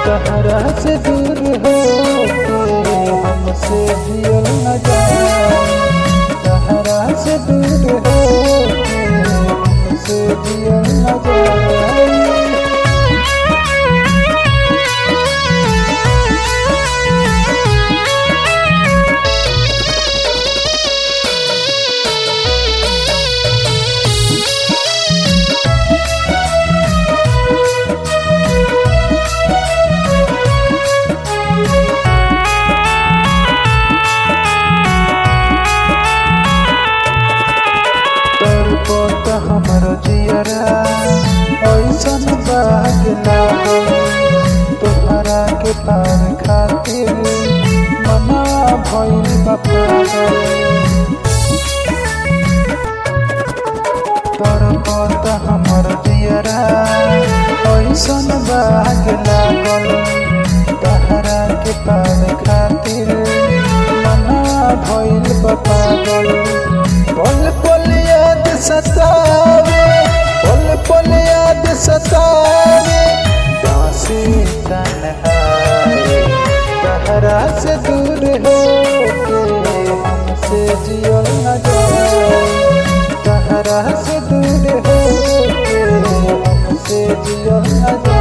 तहरा से दूर हो के हमसे जियल न जाए तहरा से दूर हो के हमसे जियल न जाए तड़पत हमर जियरा ऐसन बाग लागल तोहरा के पार खातिर मना भइल बा पागल तड़पत हमर जियरा ऐसन बाग लागल तोहरा के पार खातिर मना भइल बा पागल पल पल याद सतावे पल पल याद सतावे दासी तन्हाई तहरा से दूर हो के हमसे जियल न जाए तहरा से दूर हो के हमसे जियल न जाए